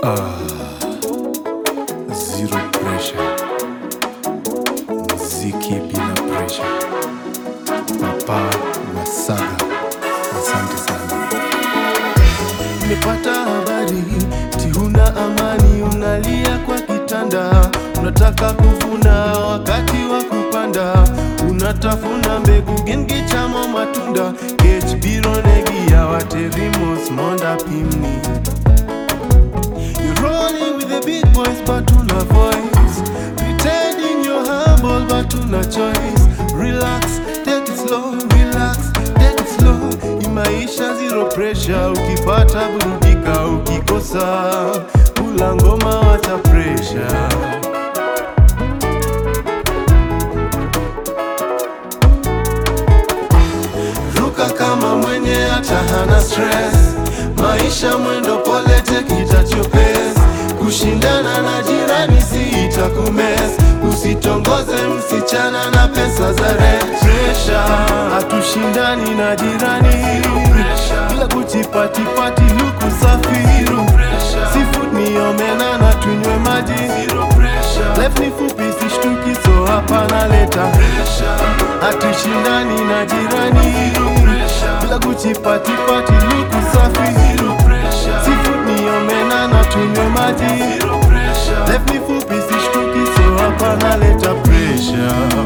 Zero pressure. Mziki bila pressure. Papa Wasaga. Asante sana. Nimepata habari ti huna amani, unalia kwa kitanda, unataka kuvuna wakati wa kupanda, unatafuna mbegu gengi chamo matunda kech biro negia waterimos monda pimni You're rolling with the big boys but una voice Pretending you're humble but una choice Relax, take it slow, relax, take it slow Imaisha zero pressure, ukipata burudika, ukikosa Kula ngoma wacha pressure Ruka kama mwenye hata hana stress Maisha mwendo pole take it at your pace Kushindana na jirani si itakumes Usitongoze msichana na pesa za rent Pressure, hatushindani na jirani Bila kuchipatipati luku safi Seafood ni omena na tunywe maji Life ni fupi sishtuki so hapa naleta Hatushindani na jirani Bila kuchipatipati luku safi Seafood ni omena na tunywe maji Life ni fupi sishtuki so hapa naleta pressure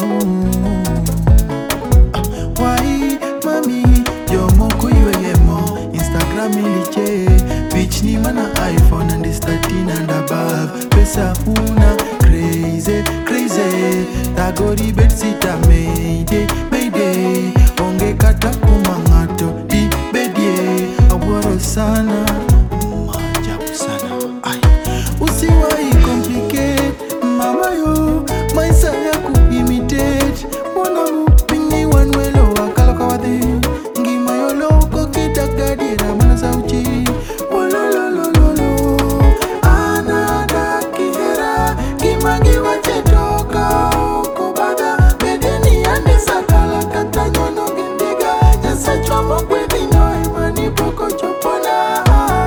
Why, mami, yo moko yemo Instagram iliche Bitch ni mana iPhone and it's 13 and above Pesa huna, crazy, crazy Tagori bet sita mayday, mayday Onge kata kumangato, di bedie Awaro sana, maajabu sana Ay. Usiwai complicate, mama yo Maisa ya kuimitate Mwana mupingi wanwelo wakala kwa wadhi Ngima yo loko kitagadira mana sauchi Wolololololo Anada kihera Kimangi wachetoka Kubada bedeni ande sakala kata nyono gindiga Jasa chwamo kwedino imani poko chopona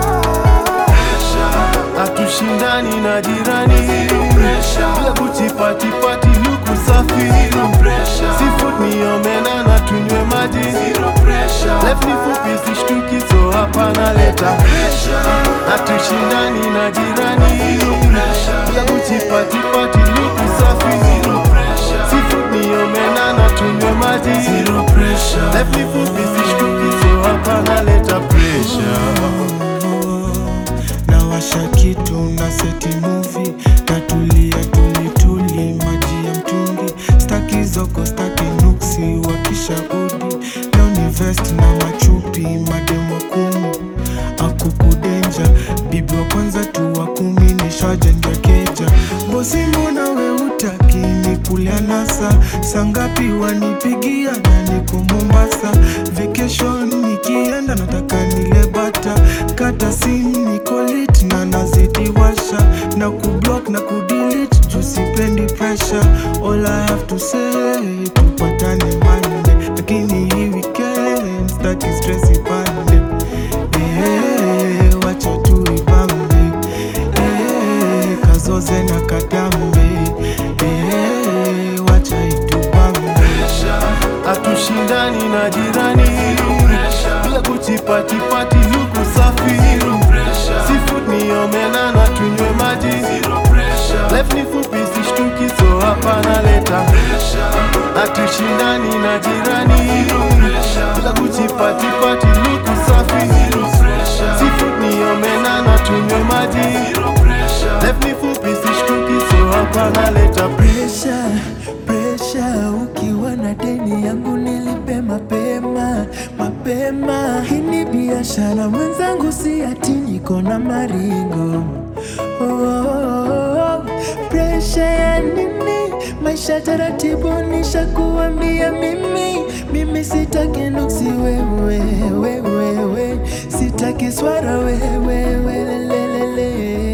hatushindani na jirani bila kuchipatipati luku safi Seafood ni omena na tunywe maji Life ni fupi sishtuki so hapa naleta hatushindani na jirani bila kuchipatipati luku safi Seafood ni omena na tunywe maji Life ni fupi sishtuki so hapa naleta pressure nawasha kitu na seti muvi natulia tulituli maji ya mtungi staki zoko staki nuksi wakishaudi leo ni vest na machupi mademu wa kumi akukudenja bibi wa kwanza tu wa kumi nishajenga keja bosi mbona we utaki ni kulia nasa sangapi wanipigia na niko mombasa vacation nikienda nataka nile bata kata sim niko lit na nazidi washa na kublock na kudelete juu sipendi pressure all I have to say tupatane Monday lakini hii weekend staki stress ipande eh wacha tu ibambe eh kazoze na katambe eh wacha itubambe hatushindani na jirani bila kuchipatipati luku safi Seafood ni omena na tunywe maji Life ni fupi sishtuki so hapa naleta hatushindani na jirani bila kuchipatipati luku safi Seafood ni omena na tunywe maji Life ni fupi sishtuki so hapa naleta Presha, presha, ukiwa na deni yangu nilipe mapema mapema. Hii ni biashara mwenzangu, si ati niko na maringo. Oh, oh, oh. Presha ya nini? Maisha taratibu, nishakuambia mimi, mimi sitaki nuksi wewe, wewe, wewe, sitaki swara wewe, wewe, lelelele